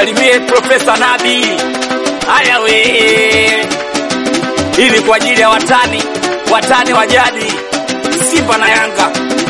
Msalimie Profesa Nabi. Haya we, hii ni kwa ajili ya watani, watani wa jadi, Simba na Yanga.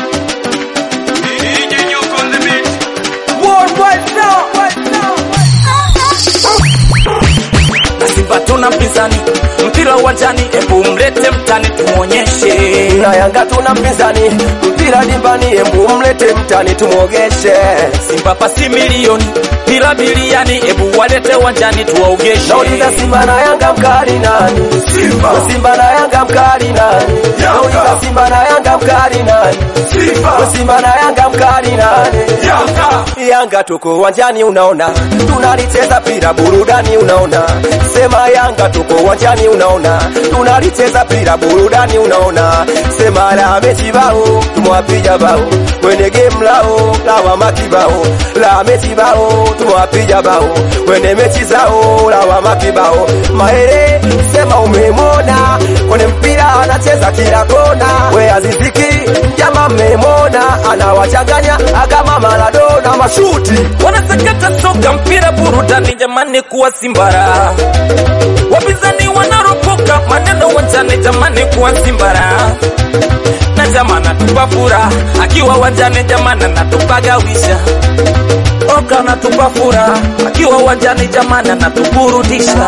Na Simba tuna mpinzani, mpira uwanjani, hebu mlete mtani tumwonyeshe. na Yanga tuna mpinzani, mpira dimbani, embu mlete mtani tumwogeshe. Simba pasi milioni, mpira biliani, hebu walete uwanjani tuwaogeshe. Nauliza Simba na Yanga mkali nani? Simba. Simba na Yanga mkali nani? Yanga. Nauliza Simba na Yanga mkali nani? Simba. Simba na Yanga mkali nani? Yanga. Yanga tuko uwanjani unaona, tunalicheza pira burudani unaona. Sema Yanga tuko uwanjani unaona, tunalicheza pira burudani unaona. Sema la mechi bao, tumwapiga bao kwenye game lao lawa makibao la mechi bao, tumwapiga bao kwenye mechi zao lawa makibao. Maere sema umemona kwenye mpira anacheza kila kona, we aziziki jama mmemona anawachanganya akama Maradona mashuti wanasakata soka mpira burudani jamani kuwa simbara wapinzani wanaropoka maneno wanjani jamani kuwa simbara na jamani natupa fura akiwa wanjani jamani natupagawisha oka natupa fura akiwa wanjani jamani natuburudisha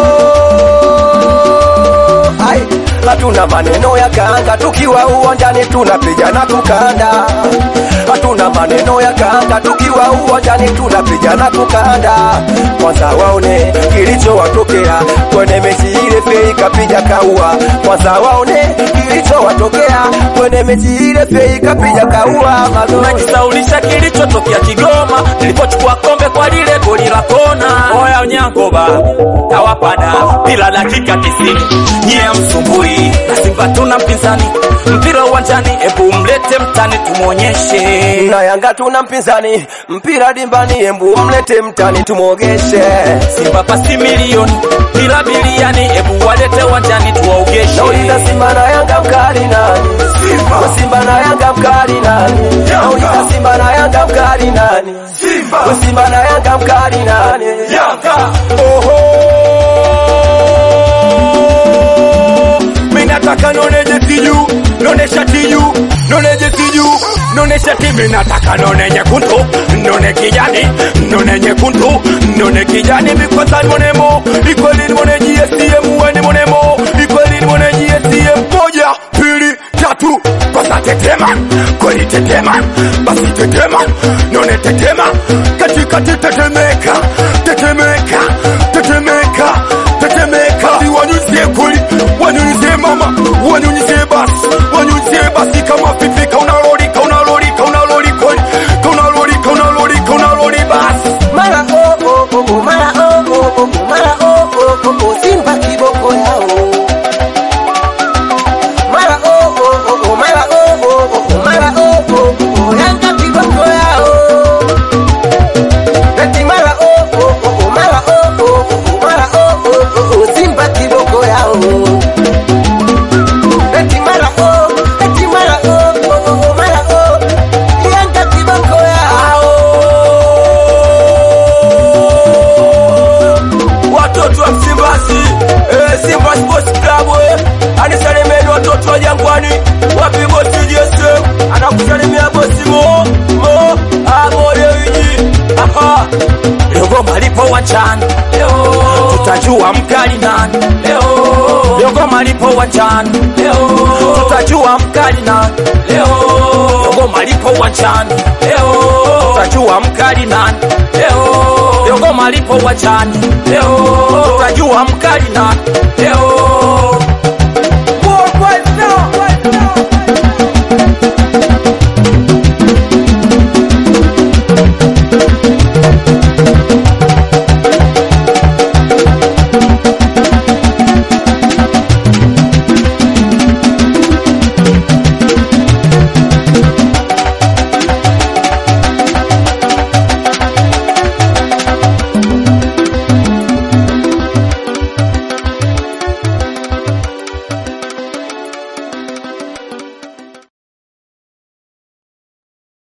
Ai, hatuna maneno ya kanga tukiwa uwanjani tunapigana kukanda. Hatuna maneno ya kanga tukiwa uwanjani tunapigana kukanda. Kwanza waone kilichowatokea kwenye mechi ile, fei kapiga kaua. Kwanza waone kilichowatokea kwenye mechi ile, fei kapiga kaua. Magoli najisaulisha kilichotokea Kigoma nilipochukua kombe kwa lile goli la kona. Oya Onyangoba tawapada bila dakika tisini, nyie msumbui na Simba tuna mpinzani, mpira uwanjani, ebu mlete mtani tumwonyeshe. na Yanga tuna mpinzani, mpira dimbani, embu mlete mtani tumwogeshe. Simba pasi milioni, mpira biliani, ebu walete uwanjani tuwaogeshe. Nauliza Simba na Yanga mkali nani? Simba. Simba na Yanga mkali nani? Yanga. Nauliza Simba na Yanga mkali nani? Simba. Simba na Yanga mkali nani? Yanga. Oho, mimi nataka noneje tiju, nonesha tiju, noneje tiju, nonesha tiju, mimi nataka none nyekundu, none kijani, none nyekundu, none kijani, because monemo, ikweli mone GSM, weni monemo, ikweli mone GSM, moja, pili, tatu, kwanza tetema, kweli tetema, basi tetema, none tetema, katikati tetemeka, tetemeka, tetemeka, tetemeka, Si wanyunyizie kweli, wanyunyizie mama, wanyunyizie basi, wanyunyizie basi kama pipi, kaunalolika, unalolika, unaloli kweli, kaunalolika, unalolika, unaloli basi. Mara oh oh oh oh, mara oh oh oh oh, mara oh oh oh oh, Simba kiboko yao. Mara oh oh oh oh, mara oh oh oh oh, mara oh oh oh oh, Yanga kiboko yao. Eti mara oh oh oh oh, mara oh oh oh oh, mara oh oh oh oh, Simba kiboko yao. Eti mara oh, eti mara oh oh oh oh, mara oh, Yanga kiboko yao. watoto wa Msimbazi, eh, Simba Sports Club, eh, anisalimeni watoto wa Jangwani, wapi bosi Jesse, anakusalimia bosi Mo, Mo, Amore Wiji, aha, leo goma lipo uwanjani, leo tutajua mkali nani, leo leo goma lipo uwanjani, leo tutajua mkali nani, leo leo goma lipo uwanjani, leo tutajua mkali nani, leo leo goma lipo uwanjani, leo tutajua mkali nani, leo